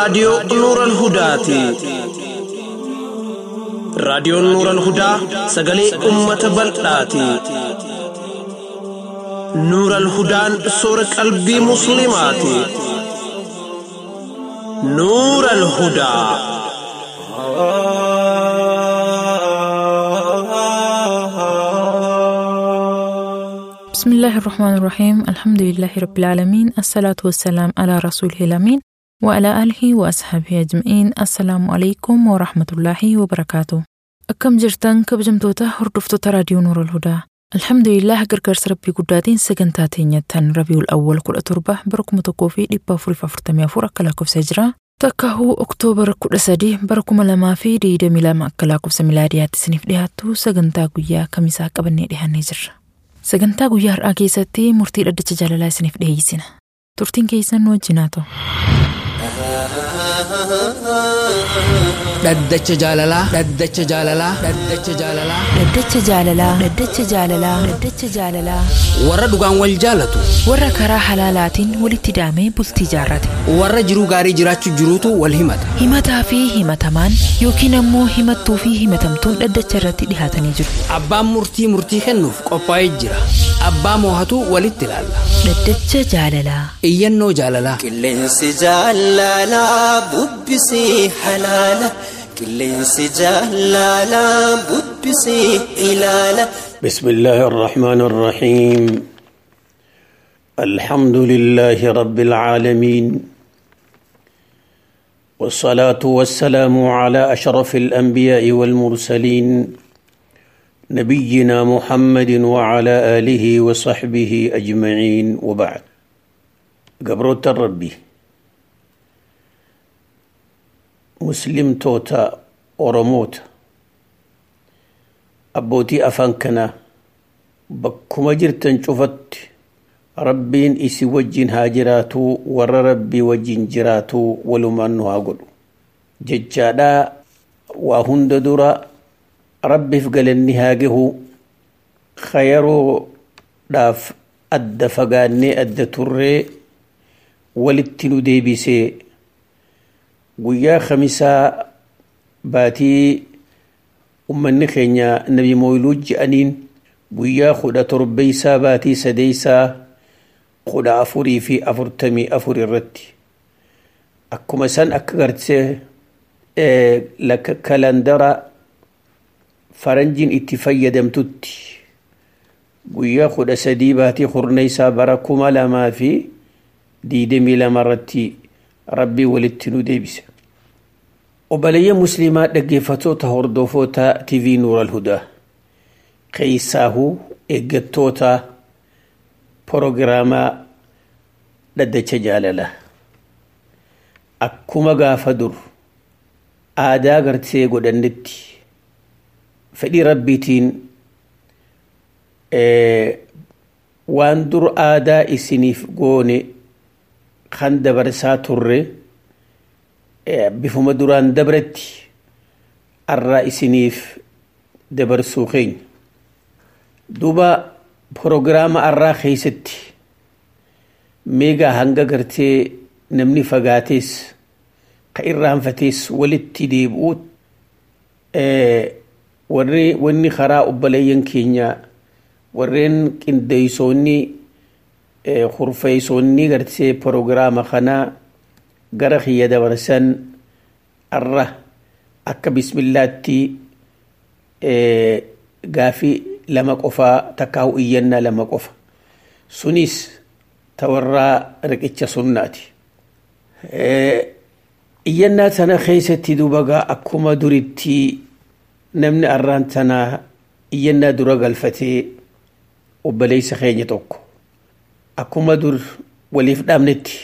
raadiyoo Nuural Hudaati. Raadiyoon Nuural Hudaa sagalee uummata bal'aati. Nuural Hudaan soora qalbii Musliimaati. Nuural Hudaa. بسم الله الرحمن الرحيم الحمد لله رب العالمين الصلاة والسلام على رسوله الأمين وعلى آله وأصحابه أجمعين السلام عليكم ورحمة الله وبركاته أكم جرتان كبجمتوتا هردفتوتا راديو نور الهدى الحمد لله gargaarsa rabbii guddaatiin sagantaa teenyattan rabiul awwal kudha torba bara kuma tokkoo fi dhibba afurii fi afurtamii afur akka lakkoofsa jiraa takkahuu oktoobara kudha sadii bara kuma lamaa fi digdamii lama akka lakkoofsa milaadiyaatti isiniif dhiyaattu sagantaa guyyaa kamisaa qabannee dhiyaannee jirra. Sagantaa guyyaa har'aa keessatti murtii dhaddacha jaalalaa isiniif dhiyeessina. Turtiin keessan nu wajjin haa ta'u. Dhaddacha jaalalaa. Dhaddacha jaalalaa. Dhaddacha jaalalaa. Dhaddacha jaalalaa. Dhaddacha jaalalaa. Dhaddacha jaalalaa. Warra dhugaan wal jaalatu. Warra karaa halaalaatiin walitti daamee bultii jaarrate. Warra jiruu gaarii jiraachuu jiruutu wal himata. Himataa fi himatamaan yookiin ammoo himattuu fi himatamtuun dhaddacha irratti dhihaatanii jiru. Abbaan murtii murtii kennuuf qophaa'ee jira. Abbaa moohatu walitti ilaalla. Dhaddacha jaalalaa. Iyyannoo jaalalaa. Qilleensi jaalalaa bubbisii halaala. Qilleensi jaalalaa bubbisii ilaala. بسم الله الرحمن الرحيم الحمد لله رب العالمين والصلاة والسلام على أشرف الأنبياء والمرسلين نبينا محمد وعلى آله وصحبه أجمعين وبعد قبروت الربي مسلم توتا أورموت abbootii afaan kanaa bakkuma jirtan cufatti rabbiin isi wajjin haa jiraatuu warra rabbii wajjin jiraatuu walumaan nu haa godhu jechaadhaa waa hunda dura rabbiif galanni haa gahu khayaroodhaaf adda fagaannee adda turree walitti nu deebisee guyyaa khamisaa baatii ummanni keenya nabi mooyiluu je'aniin guyyaa kudha torbeeysaa baatii sadeeysaa kudha afurii fi afurtamii afur irratti akkuma san akka gartee kalandara faranjiin itti fayyadamtutti guyyaa kudha sadii baatii kurneeysaa bara kuma lamaa fi diidamii lama irratti rabbii walitti nu deebise obboleeyya musliimaa dhaggeeffatoota hordofoota tv nuur alhudaa keeysaahuu eeggattoota porogiraamaa dhaddacha jaalalaa akkuma gaafa dur aadaa gartee godhannetti fedhii rabbiitiin waan dur aadaa isiniif goone kan dabarsaa turre bifuma duraan dabretti arraa isiniif dabarsuu keenya duuba porogiraama arraa keeysatti meegaa hanga gartee namni fagaatees ka irraanfatees walitti deebi'uu warri wanni karaa obboleeyyan keenya warreen qindeeysoonni kurfeeysoonni gartee porogiraama kanaa gara kiyya dabarsan arra akka bismillaatti gaafii lama qofaa takkaahu iyyannaa lama qofa sunis tawarraa riqicha sunnaati iyyannaa tana keeysatti dubagaa akkuma duritti namni arraan tanaa iyyannaa dura galfatee obboleeysa keenya tokko akkuma dur waliif dhaabnetti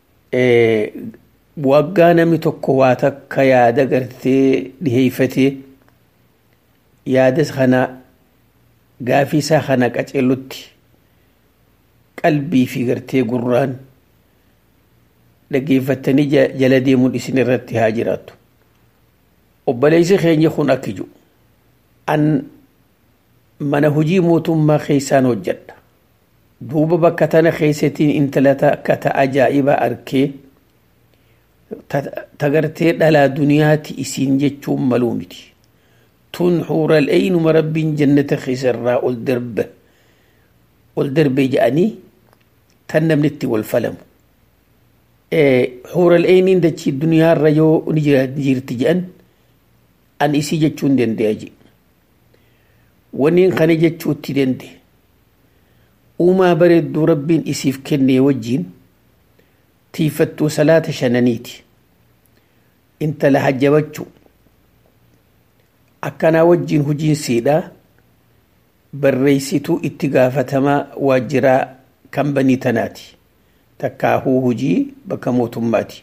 waggaa namni tokko waa takka yaada gartee dhiheeyfatee yaada kana gaafii isaa kana qaceellutti qalbii fi gartee gurraan dhaggeeffattanii jala deemuun isin irratti haa jiraattu obboleessi keenya kun akki jiru an mana hojii mootummaa keessaan hojjedha duuba bakka tana keessattiin intala akka ta ajaa'ibaa arkee tagartee dhalaa duniyaati isiin jechuun maluu miti tun xuural eynuma rabbiin jannata keessarraa ol darbe ol darbe jedhanii tan namni itti wal falamu xuural eyniin dachii duniyaarra yoo ni jirti jedhan an isii jechuun danda'a je waniin kana jechuutti danda'e uumaa bareedduu rabbiin isiif kenne wajjiin tiifattuu salaata shananiiti intala hajjabachuu akkanaa wajjiin hujiin siidhaa barreessituu itti gaafatamaa waajjiraa kan banii tanaati takkaahuu hujii bakka mootummaati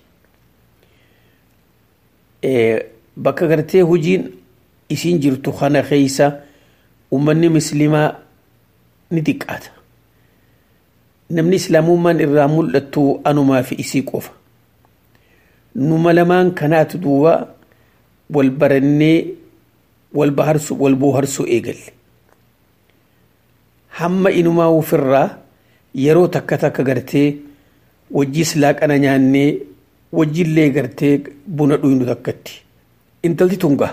bakka gartee hujiin isiin jirtu kana keeysa ummanni muslimaa ni xiqqaata namni islaamummaan irraa mul'attu anumaa fi isii qofa numa lamaan kanaatu duuba wal barannee wal baharsu wal booharsuu eegalle hamma inumaa ofirraa yeroo takka takka gartee wajjii laaqana nyaannee wajjillee gartee buna dhuynu takkatti intalti tunga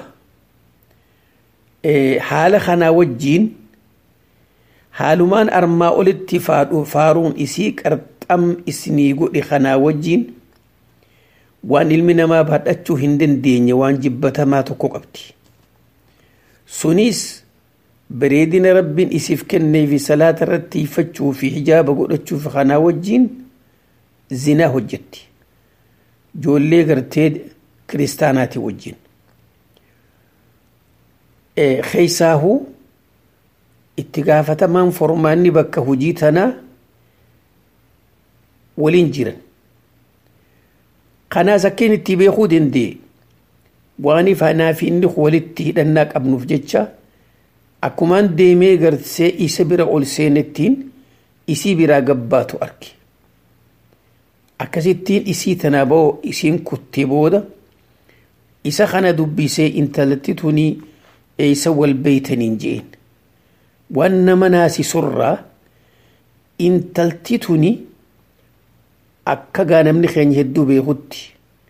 haala kanaa wajjiin haalumaan armaa olitti faaruun isii qarxam isinii godhe kanaa wajjiin waan ilmi namaa baadhachuu hin dandeenye waan jibbatamaa tokko qabdi sunis bareedina rabbiin isiif kenneefi salaata irratti hiifachuu fi hijaaba godhachuuf kanaa wajjiin zinaa hojjetti ijoollee gartee kiristaanaati wajjiin keeysaahuu itti gaafatamaan formaanni bakka hujii tanaa waliin jiran kanaas akkeen itti beekuu danda'e waaniif anaa fi inni walitti hidhannaa qabnuuf jecha akkumaan deemee garsee isa bira ol seenettiin isii biraa gabbaatu arge akkasittiin isii tanaa ba'oo isiin kuttee booda isa kana dubbisee intalatti tunii eeysa wal beeytaniin je'een waan nama naasisurraa intalti tuni akka gaa namni keenya hedduu beekutti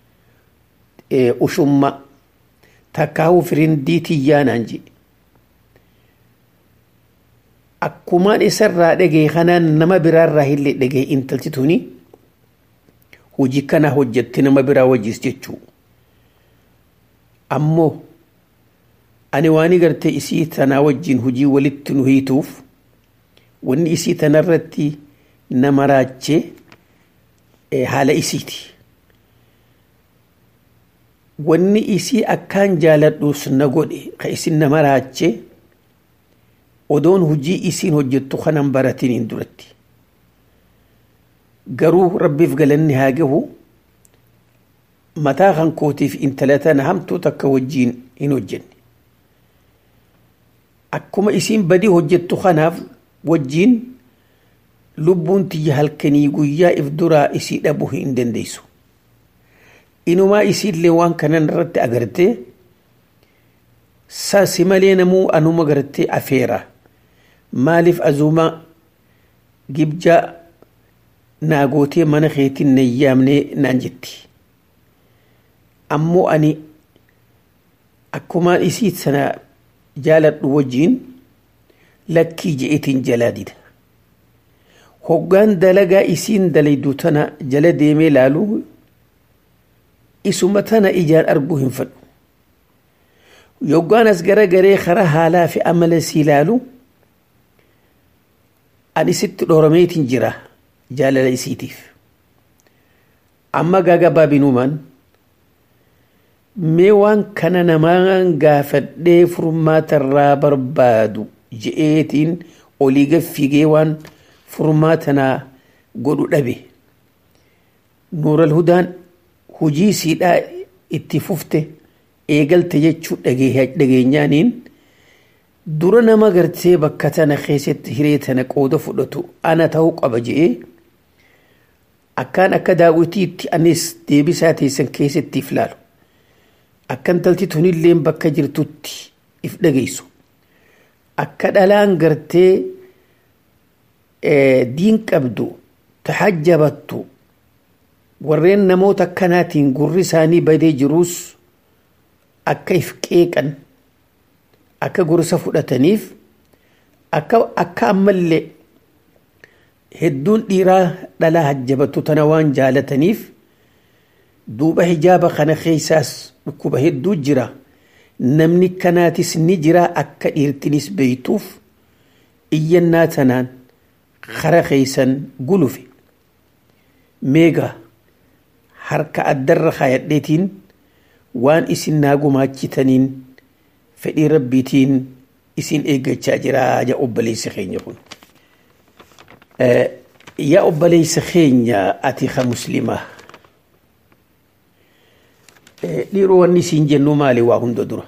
ushumma takkaa'uu firindii tiyyaanaan jedhe akkumaan isarraa dhagee kanaan nama biraarraa illee dhagee intalti tuni hojii kana hojjette nama biraa wajjis jechuu ammoo ani waan gartee isii tanaa wajjin hujii walitti nu hiituuf wanni isii tanarratti nama raachee haala isiiti wanni isii akkaan jaaladhuus na godhe ka isin nama raachee odoon hujii isiin hojjettu kanan baratiniin duratti garuu rabbiif galanni haa gahu mataa kan kootiif intala tana hamtuu takka wajjiin hin hojjenne akkuma isiin badii hojjettu kanaaf wajjiin lubbuun tiyya halkanii guyyaa if duraa isii dhabuu hin dandeessu inumaa isiillee waan kanan irratti agartee sasi malee namuu anuma gartee afeera maaliif azuma gibja naagootee mana keetiin na yaamnee naan jetti ammoo ani akkumaan isii sana jaaladhu wajjiin lakkii je'etiin jalaa dida hoggaan dalagaa isiin dalaydu tana jala deemee laalu isuma tana ijaan arguu hin fedhu yoggaan as garagaree karaa haalaa fi amala sii laalu ani sitti dhoorameetiin jira jaalala isiitiif amma gaagabaabinumaan mee waan kana namaan gaafadhee furmaatarraa barbaadu je'eetiin olii gaffigee waan furmaatanaa godhu dhabe nuural hudaan hujii siidhaa itti fufte eegalte jechuu dhageenyaaniin dura nama gartee bakka tana keessatti hiree tana qooda fudhatu ana ta'uu qaba je'ee akkaan akka daawwitiitti anis deebisaa teessan keessattiif laalu akkan talti tunilleen bakka jirtutti if dhageessu akka dhalaan gartee diin qabdu tahajjabattu warreen namoota akkanaatiin gurri isaanii badee jiruus akka if qeeqan akka gorsa fudhataniif akka akka ammallee hedduun dhiiraa dhalaa hajjabatu tana waan jaalataniif duuba hijaaba kana keessaas dhukkuba hedduu jira namni kanaatis ni jira akka dhiirtinis beeytuuf iyyannaa tanaan kara keeysan gulufe meega harka addarra kaayadheetiin waan isin naa gumaachitaniin fedhii rabbiitiin isin eeggachaa jira ja obboleessa keenya kun yaa obboleessa keenya ati ka muslimaa dhiiroo wanni isiin jennu maali waa hunda dura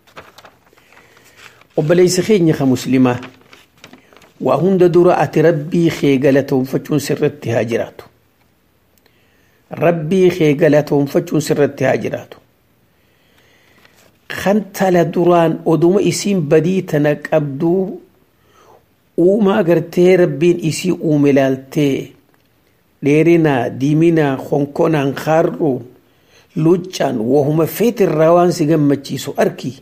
obboleessa keenya ka muslimaa waa hunda dura ati rabbii kee galatoonfachuun sirratti haa jiraatu rabbii kee galatoonfachuun sirratti haa jiraatu kan tala duraan oduma isiin badii tana qabduu uumaa gartee rabbiin isii uume laaltee dheerinaa diiminaa konkonaan kaarruu luccaan wahuma feetirraa waan si gammachiisu arki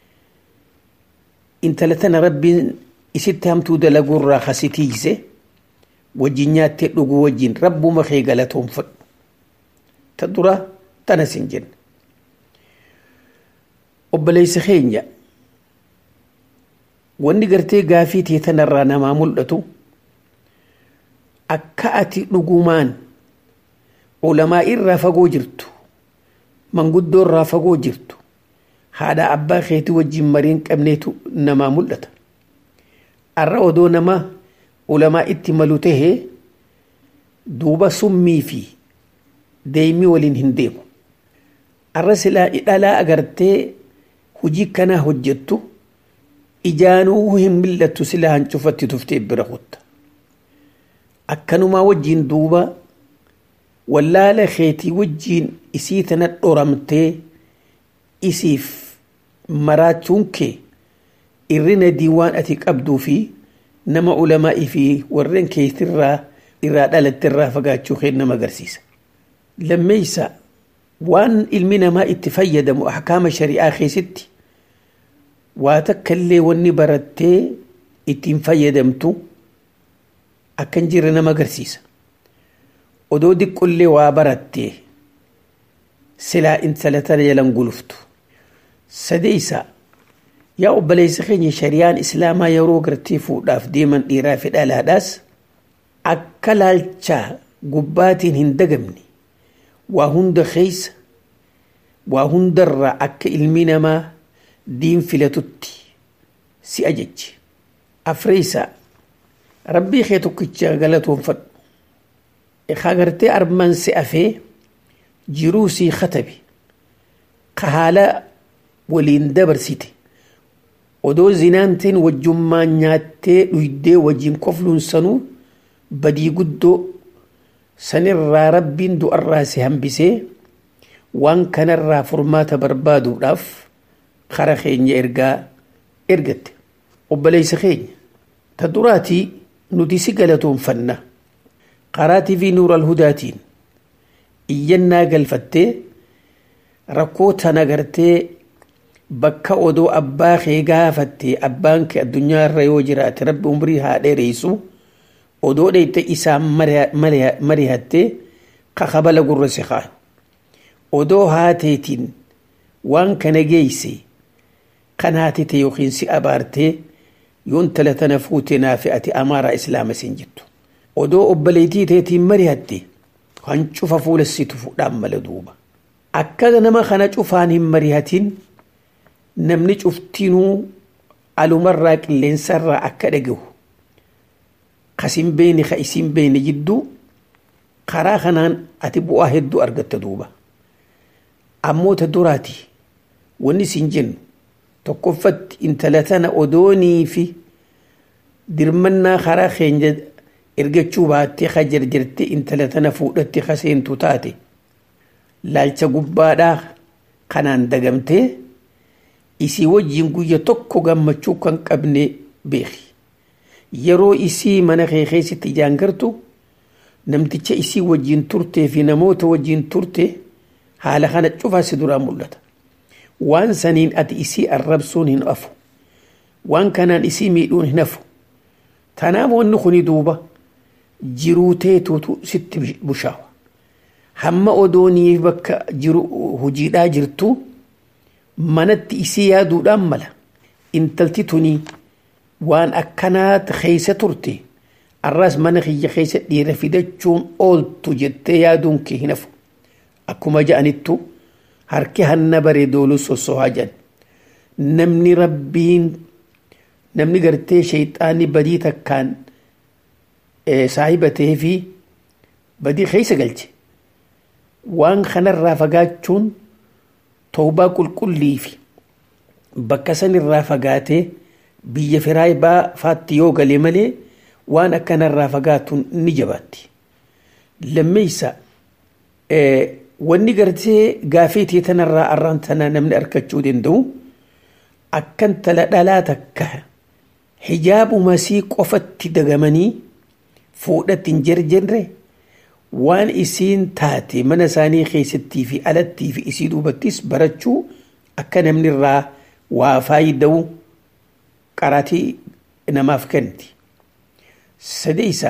intala tana rabbiin isitti hamtuu dalaguurraa kasitiise wajjin nyaattee dhuguu wajjin rabbuma kee galatoonfadhu ta dura tana sin jenna obboleessa keenya wanni gartee gaafii tee tanarraa namaa mul'atu akka ati dhugumaan ulamaa irraa fagoo jirtu manguddoo irraa fagoo jirtu haadha abbaa keetii wajjin mariin qabneetu namaa mul'ata arra odoo nama ulamaa itti malu tahee duuba summii fi deemii waliin hin deemu arra silaa dhalaa agartee hujii kanaa hojjettu ijaanuu hin mil'attu silaa hancufatti tuftee bira kutta akkanumaa wajjiin duuba wallaala keetii wajjiin isii tana dhoramtee isiif maraachuun kee irrina diiwaan ati qabduu fi nama ulamaa'ii fi warreen keetirraa irraa dhalattirraa fagaachuu kee nama agarsiisa. Lammeeysa waan ilmi namaa itti fayyadamu ahkaama shari'aa keessatti waa takka illee wanni barattee ittiin fayyadamtu akka hin jirre nama agarsiisa. Odoo diqqollee waa barattee silaa intala tana jalan guluftu. Sadeeysa yaa obboleessa keenya shari'aan islaamaa yeroo gartee fuudhaaf deeman dhiiraa fi dhalaadhaas akka laalchaa gubbaatiin hin dagamne waa hunda keessa waa hundarraa akka ilmi namaa diin filatutti si ajajji afreeysa rabbii kee tokkicha galatoonfadhu agartee armaan si afee jiruu sii katabe ka haala waliin dabarsite odoo zinaanteen wajjummaan nyaattee dhuydee wajjin kofluun sanuu badii guddoo sanirraa rabbiin du'arraa si hambisee waan kanarraa furmaata barbaaduudhaaf kara keenya ergaa ergatte obboleessa keenya ta duraatii nuti si galatoonfanna karaa tiivii nuural hudaatiin iyyannaa galfattee rakkoo tana gartee bakka odoo abbaa kee gaafatte abbaan kee addunyaa irra yoo jiraate rabbi umrii haa dheereessu odoo dheeyte isaan marihattee kakabala gurra si kaan odoo haateetiin waan kana geeyse kan haatite yookiin si abaartee yoon tala tana fuute naafi ati amaaraa islaama sin jettu odoo obboleetii teetiin marihatte kan cufa fuula si tufuudhaan mala duuba akka nama kana cufaan hin marihatin namni cuftinuu alumarraa qilleensarraa akka dhagahu kasin beene ka isin beene jidduu karaa kanaan ati bu'aa hedduu argatta duuba ammoo ta duraati wanni sin jennu tokkoffatti intala tana odoonii fi dirmannaa karaa keenya ergachuu baattee ka jarjarte intala tana fuudhatte ka seentu taate laalcha gubbaadhaa kanaan dagamtee isii wajjiin guyya tokko gammachuu kan qabne beeki yeroo isii mana kee keessatti ijaangartu namticha isii wajjin turtee fi namoota wajjin turte haala kana cufaa si duraa mul'ata waan saniin ati isii arrabsuun hin hafu waan kanaan isii miidhuun hin hafu tanaaf wanni kuni duuba jiruu teetuutu sitti bushaawa hamma odoonii bakka jiru hojiidhaa jirtu manatti isii yaaduudhaan mala intalti tunii waan akkanaa keessa turte arras mana kiyya keessa dhiira fidachuun ooltu jettee yaaduun kee hin hafu akkuma ja'anittu harki hanna baree dooluu sossohaa jedhan namni rabbiin namni gartee shayxaanni badii takkaan saahibatee fi badii keessa galche waan kanarraa fagaachuun toobaa qulqullii fi bakka sanirraa fagaatee biyya firaayibaa faatti yoo galee malee waan akkanarraa fagaatuun ni jabaatti. Lammeessa wanni gartee gaafii teetanarraa arraan tanaa namni argachuu danda'u akkan tala dhalaa takka hijaabuma sii qofatti dagamanii fuudhatti hin jarjarre waan isiin taate mana isaanii keessattii fi alattii fi isii duubattis barachuu akka namni irraa waa faayida'u qaraatii namaaf kenniti. Sadeessa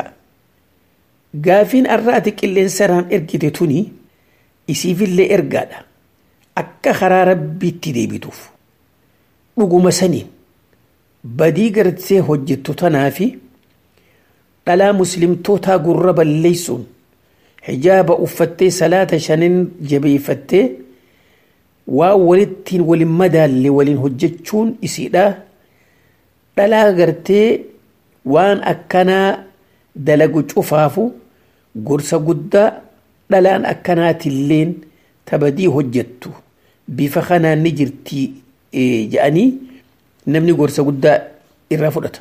gaafiin arraati qilleensaraan ergite tuni isiifillee ergaadha. Akka karaa rabbiitti deebituuf dhuguma saniin badii gartee hojjettu tanaa fi dhalaa muslimtootaa gurra balleessuun hijaaba uffattee salaata shanin jabeeffattee waan walittiin walin madaalle waliin hojjechuun isiidha. Dhalaa gartee waan akkanaa dalagu cufaafu gorsa guddaa dhalaan akkanaatilleen tabadii hojjettu bifa kanaan ni jirtii jedhanii namni gorsa guddaa irraa fudhata.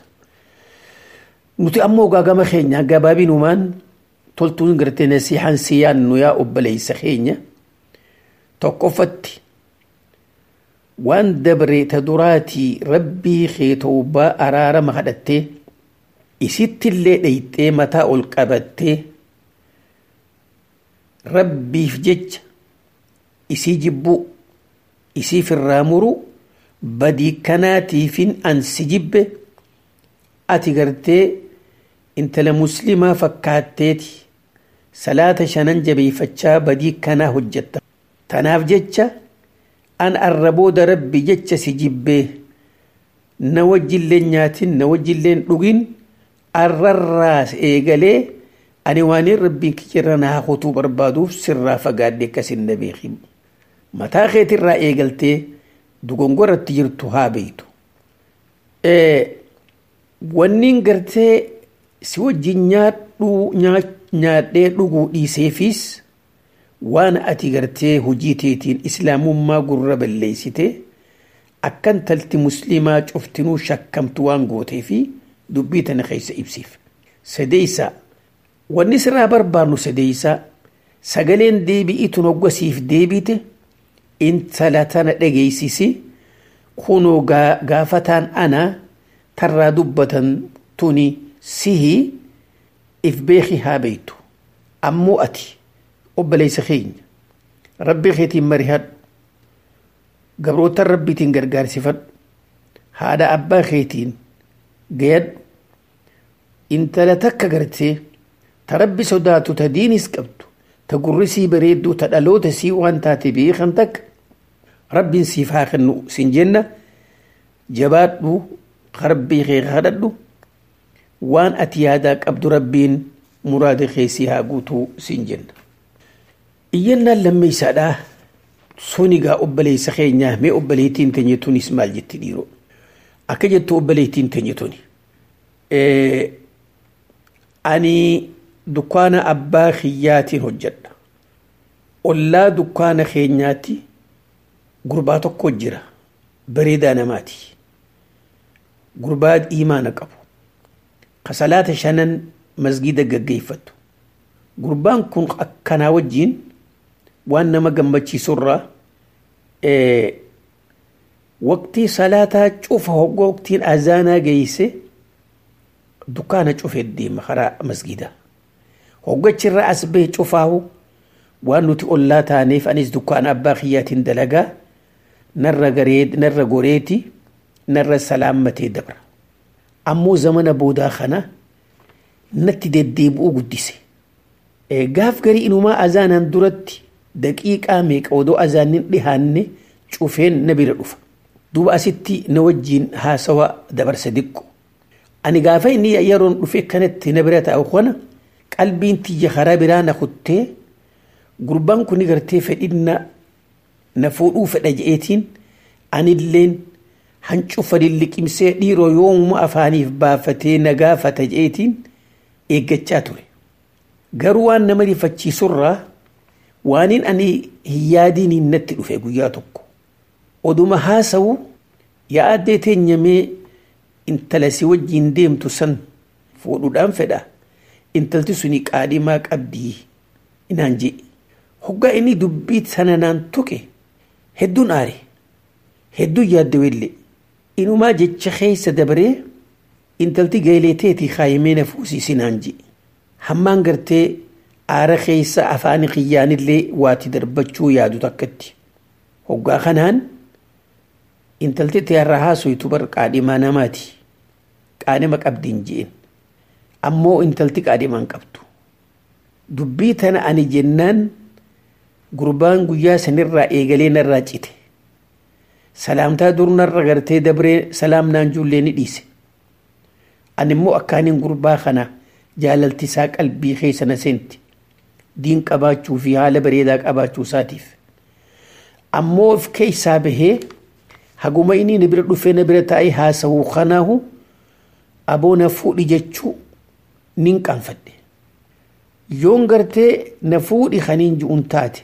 Nuti ammoo gaagama keenya gabaabinumaan toltuun gartee nasiihaan si yaannu yaa obboleessa keenya tokkoffatti waan dabre ta duraatii rabbii kee tawbaa araarama kadhattee isittillee dheyxee mataa ol qabattee rabbiif jecha isii jibbuu isiif irraa muru badii kanaatiifin ansi jibbe ati gartee intala muslimaa fakkaatteeti salaata shanan jabeeffachaa badii kanaa hojjetta tanaaf jecha an arrabooda rabbi jecha si jibbee na wajjilleen nyaatin na wajjilleen dhugin arrarraa eegalee ani waaniin rabbiin kiyyarra naa kutuu barbaaduuf sirraa fagaadde akkasin na beekin mataa keetirraa eegaltee dogongoratti jirtu haa beeytu wanniin gartee si wajjin nyaadhee dhuguu dhiiseefis waan ati gartee hojii teetiin islaamummaa gurra balleessite akkan talti muslimaa cuftinuu shakkamtu waan gootee fi dubbii tana keessa ibsiif. Sadeessa wanni sirraa barbaannu sadeessa sagaleen deebi'itu hoggasiif deebite intala tana dhageessisi kunoo gaafataan ana tarraa dubbatan tuni sihi if beeki haa beeytu ammoo ati obboleessa keenya rabbi keetiin marihadhu gabroota rabbiitiin gargaarsifadhu haadha abbaa keetiin gayadhu intala takka gartee ta rabbi sodaatu ta diinis qabdu ta gurrisii bareedduu ta dhaloota sii waan taate beekan takka rabbiin siif haa kennu sin jenna jabaadhu rabbii kee kadhadhu waan ati yaadaa qabdu rabbiin muraada keessii haa guutuu sin jenna. iyyannaan lammeeysaadhaa sunigaa obboleessa keenyaa mee obboleettiin teenya tunis maal jetti dhiiroo akka jettu obboleettiin teenya tuni ani dukkaana abbaa kiyyaatiin hojjedha ollaa dukkaana keenyaatti gurbaa tokko jira bareedaa namaati gurbaa iimaana qabu kasalaata shanan masgida gaggeeffatu gurbaan kun akkanaa wajjiin waan nama gammachiisurraa waqtii salaataa cufa hoggaa waqtiin azaanaa geeyse dukkaana cufee deema karaa masgidaa hoggachirra as bahe cufaahu waan nuti ollaa taaneef anis dukkaana abbaa kiyyaatiin dalagaa narra garee narra goreeti narra salaammatee dabra ammoo zamana boodaa kana natti deddeebi'uu guddise gaaf garii inumaa azaanan duratti daqiiqaa meeqa odoo azaanin dhihaanne cufeen na bira dhufa duuba asitti na wajjiin haasawa dabarsa diqqu ani gaafa inni yeroon dhufe kanatti na bira taa'u kana qalbiin tiyya karaa biraa na kuttee gurbaan kun gartee fedhinna na fuudhuu fedha je'eetiin anilleen hancufa liqimsee dhiiroo yoomuma afaaniif baafatee na gaafata je'eetiin eeggachaa ture garuu waan nama rifachiisurraa waaniin ani hin yaadiin natti dhufe guyyaa tokko oduma haasawu yaa'addee teenyamee intala si wajjiin deemtu san fuudhuudhaan fedha intalti suni qaadhimaa qabdii inaan jee hoggaa inni dubbii sana naan tuqe hedduun aare hedduun yaaddawellee inumaa jecha keessa dabaree intalti gaeleeteetii kaayimee na fuusiisinaan jee hammaan gartee aara keessa afaan kiyyaanillee waati darbachuu yaadu takkatti hoggaa kanaan intalti tiyarra haasoytu bar qaadhimaa namaati qaadhima qabdiin jeen ammoo intalti qaadhimaan qabdu dubbii tana ani jennaan gurbaan guyyaa sanirraa eegalee narraa cite salaamtaa dur narra gartee dabree salaamnaan jullee ni dhiise ani immoo akkaaniin gurbaa kana jaalaltisaa qalbii keessa na seenti diin qabaachuu fi haala bareedaa qabaachuu isaatiif ammoo of keessaa bahee haguma inni na bira dhufee na bira taa'ee haasawuu kanaahu aboo na fuudhi jechuu nin qaanfadhe yoon gartee na fuudhi kaniin ji'uun taate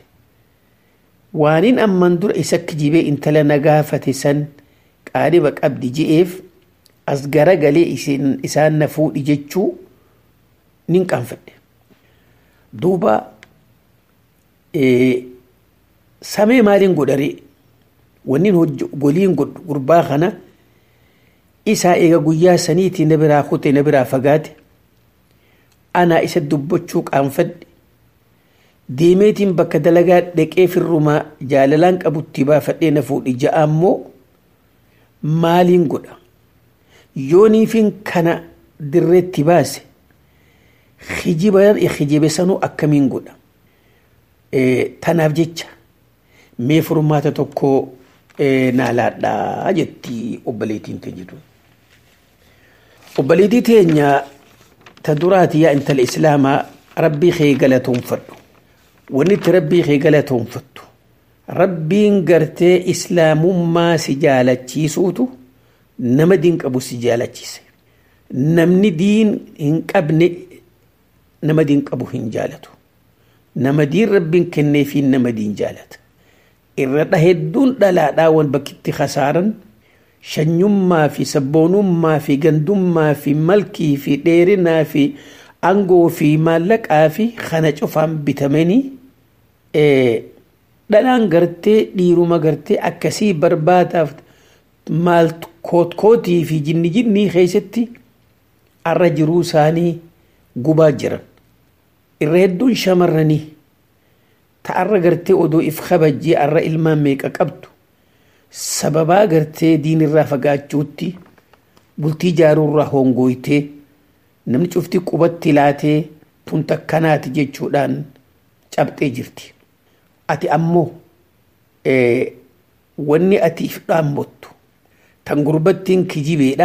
waanin amman dura isa kijibee intala na gaafate san qaadhiba qabdi je'eef as garagalee isaan na fuudhi jechuu nin qaanfadhe duuba samee maaliin godharee wannin goliin godhu gurbaa kana isaa eega guyyaa saniitii na biraa kute na biraa fagaate anaa isa dubbachuu qaanfadhe deemeetiin bakka dalagaa dhaqee firrumaa jaalalaan qabutti baafadhee na fuudhi ja'a ammoo maaliin godha yooniifin kana dirreetti baase hijiba hijibe sanuu akkamiin godha tanaaf jecha mee furmaata tokko naa laadhaa jetti obboleettiin teenyitu obboleettii teenya ta duraati yaa intala islaamaa rabbii kee galatoonfadhu wanni itti rabbii kee galatoonfattu rabbiin gartee islaamummaa si jaalachiisuutu nama diin qabu si jaalachiise namni diin hin qabne nama diin qabu hin jaalatu nama diin rabbiin kenneefi nama diin jaalata irra hedduun dhalaadhaa wan bakkitti khasaaran shanyummaa fi sabboonummaa fi gandummaa fi malkii fi dheerinaa fi angoo fi maallaqaa fi kana cufaan bitamanii dhalaan gartee dhiiruma gartee akkasii barbaadaaf maal kootkootii fi jinni jinnii keessatti arra jiruu isaanii gubaa jiran irra hedduun shamarranii ta'arra gartee odoo if kabajjee arra ilmaan meeqa qabdu sababaa gartee diinirraa fagaachuutti bultii jaaruurraa hongooytee namni cufti qubatti laatee tun takkanaati jechuudhaan cabxee jirti. Ati ammoo wanni ati if dhaammottu tan gurbattiin kijibeedha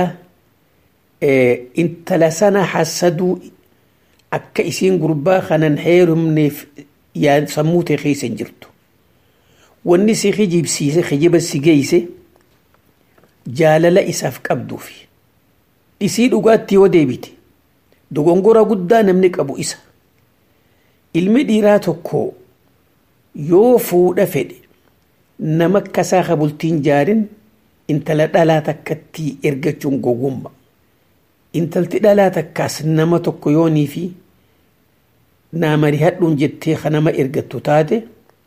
intala sana hasaduu akka isiin gurbaa kanan heerumneef sammuu ta'e keessa hin jirtu. Wanni si kijibsiise kijiba si geeyse jaalala isaaf qabduufi. Isii dhugaatti yoo deebite dogongora guddaa namni qabu isa. Ilmi dhiiraa tokko yoo fuudha fedhe nama akkasaa kabultiin jaarin intala dhalaa takkatti ergachuun gogumma. Intalti dhalaa takkaas nama tokko yoonii fi naamari hadhuun jettee kanama ergattu taate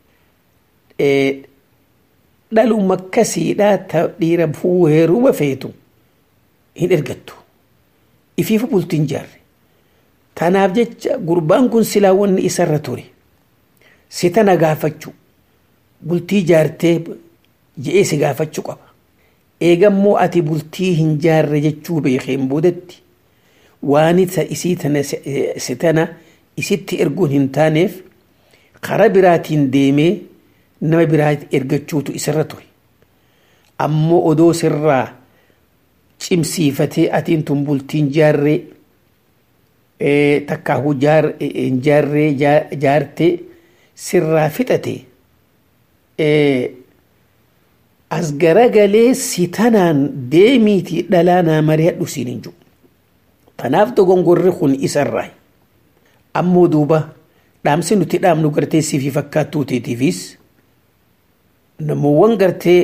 dhaluma akkasiidhaa ta dhiira heeruma feetu hin ergattu. Ifiifu bultiin jaarre. tanaaf jecha gurbaan kun silaa wanni isarra ture si tana gaafachuu bultii jaartee je'ee si gaafachuu qaba eegammoo ati bultii hin jaarre jechuu beekeen boodatti waan isii tana si tana isitti erguun hin taaneef karaa biraatiin deemee nama biraa ergachuutu isarra ture ammoo odoo sirraa cimsiifatee atiin tun bultiin jaarree takkaahu jaarree jaartee sirraa fixate as garagalee si tanaan deemiitii dhalaa naa mari'adhu siin hin jiru. Kanaaf dogongorri kun isarraa. Ammoo duuba dhaamsi nuti dhaamnu gartee siifii fakkaattuu teetiifis namoowwan gartee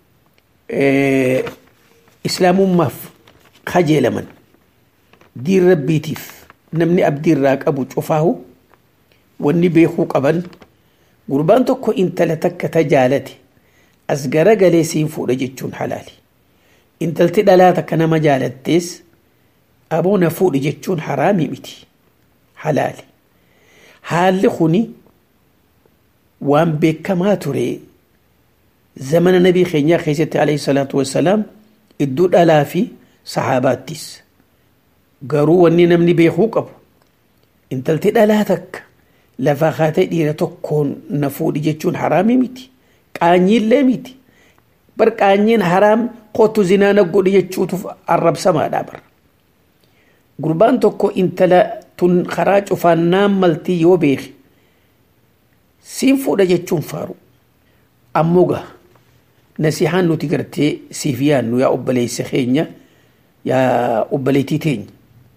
islaamummaaf kajeelaman diin rabbiitiif namni abdiirraa qabu cufaahu wanni beekuu qaban gurbaan tokko intala takka ta jaalate as garagalee siin fuudha jechuun halaali. Intalti dhalaa takka nama jaalattees aboo na fuudhi jechuun haraami miti halaali. Haalli kuni waan beekamaa ture zamana nabii keenyaa keessatti alayhi salaatu wassalaam iddoo dhalaa fi sahaabaattis. Garuu wanni namni beekuu qabu intalti dhalaa takka lafaa kaatee dhiira tokkoon na fuudhi jechuun haraami miti. Qaanyiillee miti. Bar qaanyiin haraam kootu zinaa na godhi jechuutu arrabsamaadha bar. Gurbaan tokko intala tun karaa cufaannaan maltii yoo beeke siin fuudha jechuun faaru. Ammoo gaa nasihaan nuti gartee siif yaannu yaa obboleessa keenya yaa obboleettii teenya.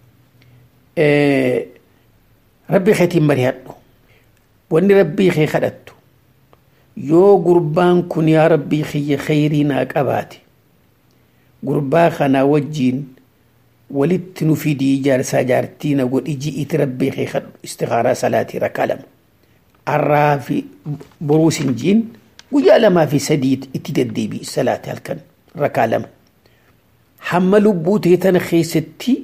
Rabbi keetiin mari'adhu. Wanni rabbii kee kadhattu. yoo gurbaan kun yaa rabbii kiyya khayrii naa qabaate gurbaa kana wajjiin walitti nu fidii jaarsaa jaartii na godhi ji'iiti rabbii kee kadhu istikaaraa salaatii rakaa lama arraa fi boruu sin jiin guyyaa lamaa fi sadii itti deddeebi'i salaatii halkan rakaa lama hamma lubbuu tee tana keessatti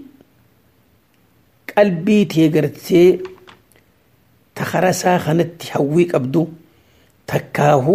qalbii tee gartee takarasaa kanatti hawwii qabdu takkaahu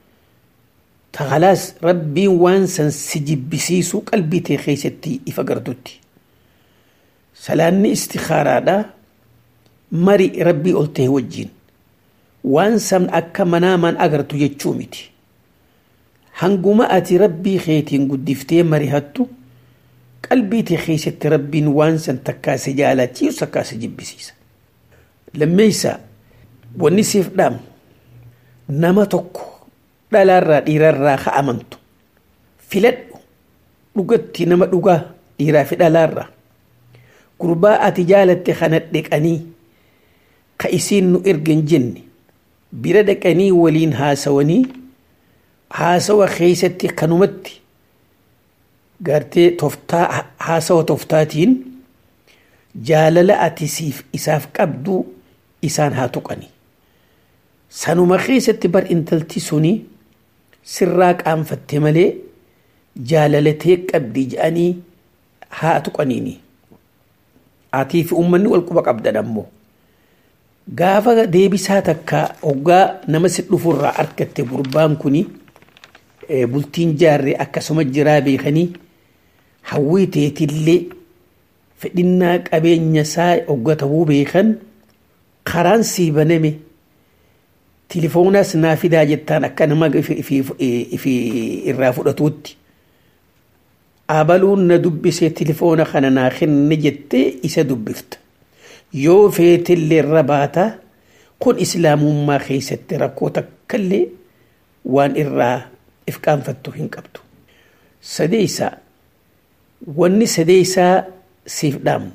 takalaas rabbiin waan san si jibbisiisu qalbii tee keessatti ifa gartutti salaanni istikaaraadha mari rabbii ol ta'e wajjiin waan san akka manaamaan agartu jechuu miti hanguma ati rabbii keetiin guddiftee marihattu qalbii tee keessatti rabbiin waan san takkaa si jaalachiisu takkaa si jibbisiisa lammeeysa wanni siif dhaamnu nama tokko dhalaarraa dhiirarraa ka amantu filadhu dhugatti nama dhugaa dhiiraa fi dhalaarraa gurbaa ati jaalatte kana dheqanii ka isiin nu ergan jenne bira dhaqanii waliin haasawanii haasawa keeysatti kanumatti gartee toftaa haasawa toftaatiin jaalala ati siif isaaf qabdu isaan haa tuqanii sanuma keessatti bar intalti suni sirraa qaanfatte malee jaalalatee qabdi jedhanii haa tuqaniini atii fi uummanni wal quba qabdan ammoo gaafa deebisaa takka hoggaa nama si dhufurraa argatte gurbaan kuni bultiin jaarree akkasuma jiraa beekanii hawwii teetillee fedhinnaa qabeenya isaa hogga ta'uu beekan karaan sii baname tilifoonas naa fidaa jettaan akka nama ifi irraa fudhatuutti abaluun na dubbisee tilifoona kana naa kenne jettee isa dubbifta yoo feetillee irra baata kun islaamummaa keessatti rakkoo takkallee waan irraa if qaanfattu hin qabdu sadeeysaa wanni sadeeysaa siif dhaamnu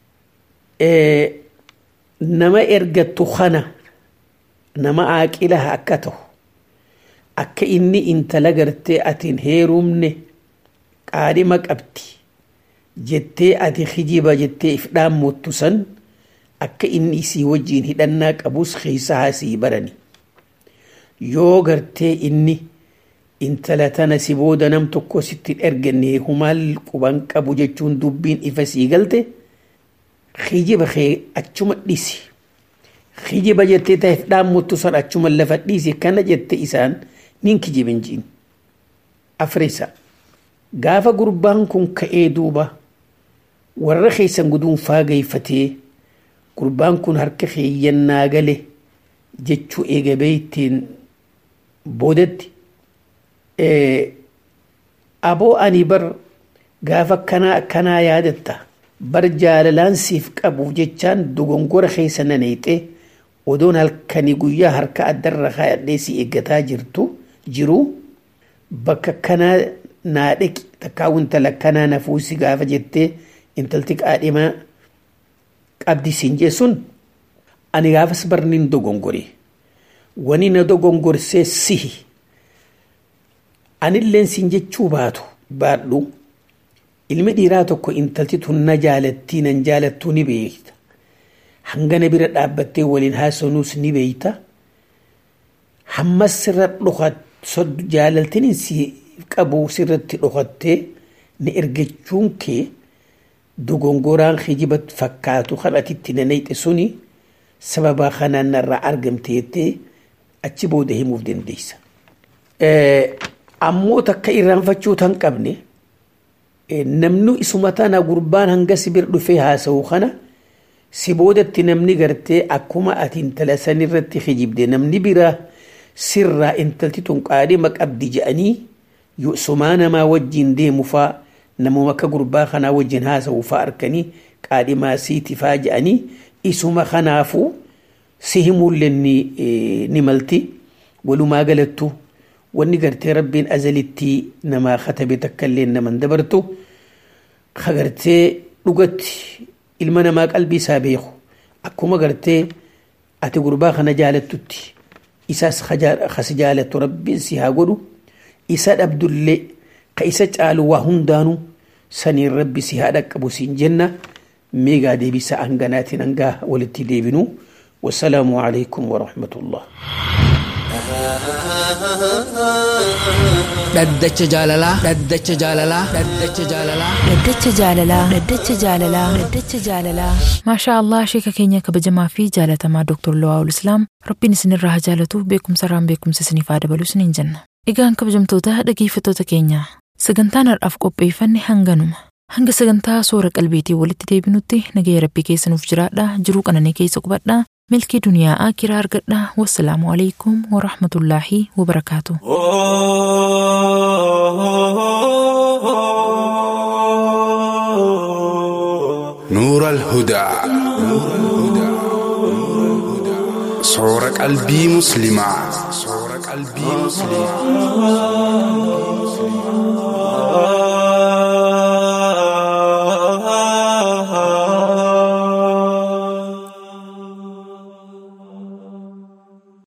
nama ergattu kana nama aaqilaha akka ta'u akka inni intala gartee atiin heerumne qaadhima qabdi jettee ati hijiba jettee if dhaammuttu san akka inni isii wajjiin hidhannaa qabus keessaa sii barani yoo gartee inni intala tana si booda nam tokko sitti erganne humaal quban qabu jechuun dubbiin ifa sii galte kijiba kee achuma dhisi kijiba jettee ta'eef dhaamuttu san achuma lafa dhiisi kana jette isaan nin kijibin jiin afrisa gaafa gurbaan kun ka'ee duuba warra keessan guduunfaa geeyfatee gurbaan kun harka keeyyannaa gale jechuu eegabee ittiin boodatti aboo ani bar gaafa akkanaa akkanaa yaadatta bar jaalalaan siif qabuuf jechaan dogongora keessa naneexee odoon halkanii guyyaa harka addarra kaayadhee si eeggataa jirtu jiru bakka kanaa naa dhaqi takkaawun intala kanaa nafuusi gaafa jettee intalti qaadhimaa qabdi siin jeessun ani gaafas barnin dogongore wani na dogongorsee sihi anilleen siin jechuu baatu baadhu ilmi dhiiraa tokko intalti tun na jaalattii nan jaalattuu ni beekta hangana bira dhaabbattee waliin haasanuus ni beekta hammas sirra dhokat soddu jaalaltiin si qabu sirratti dhokattee ni ergachuun kee dogongoraan kijiba fakkaatu kan atitti nanayxe suni sababa kanaan narraa argamte jettee achi booda himuuf dandeessa. Ammoo takka irraanfachuu tan qabne namnu isuma tana gurbaan hanga si bira dhufee haasa'u kana si boodatti namni gartee akkuma ati intala san irratti kijibde namni biraa sirraa intalti tun qaadhima qabdi je'anii sumaa namaa wajjin deemu faa namuma akka gurbaa kanaa wajjin haasa'u faa arkanii qaadhimaa siiti faa je'anii isuma kanaafuu si himuullee ni malti walumaa galattu wanni gartee rabbiin azalitti namaa katabe takkaillee naman dabartu ka gartee dhugatti ilma namaa qalbii isaa beeku akkuma gartee ati gurbaa kana jaalattutti isaas kasi jaalattu rabbiin si haa godhu isa dhabdullee ka isa caalu waa hundaanu saniin rabbi si haa dhaqqabu siin jenna meegaa deebisa hanganaatiin hangaa walitti deebinu wasalaamu alaikum warahmatullah dhaddacha jaalalaa dhaddacha jaalalaa dhaddacha jaalalaa Dhaddacha jaalalaa Dhaddacha jaalalaa Dhaddacha jaalalaa Maashaa Allah sheeka keenya kabajamaa fi jaalatamaa Dr. Lawaa'ul Islaam Rabbiin isinirraa haa jaalatu beekumsa irraan beekumsa isiniif haa dabalu isiniin jenna. Egaan kabajamtoota dhageeffattoota keenya sagantaan har'aaf qopheeffanne hanganuma. Hanga sagantaa soora qalbiitii walitti deebinutti nagaya rabbii keessa nuuf jiraadha jiruu qananii keessa qubadha milkii duniyaa akiraa argadha wassalaamu alaikum warahmatullaahi wabarakaatu. نور الهدى صور قلبي مسلمة صور قلبي مسلمة